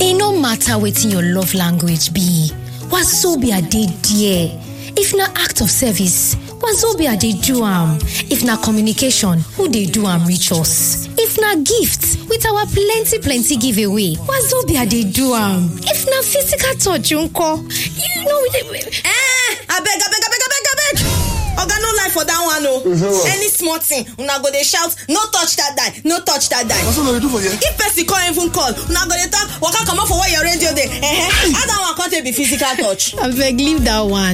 e no matter wetin your love language be wazobia dey there if na act of service wazobia dey do am if na communication who dey do am reach us if na gift with our plenty plenty giveaway wazobia dey do am if na physical touch nko you know we dey. eh abeg abeg abeg abeg abeg oga no lie for dat one o any small thing una go dey shout no touch dat die no touch dat die What's what they do for you? if person come even call una go dey talk waka comot for where your radio dey eh how dat one come take be physical touch. abeg leave that one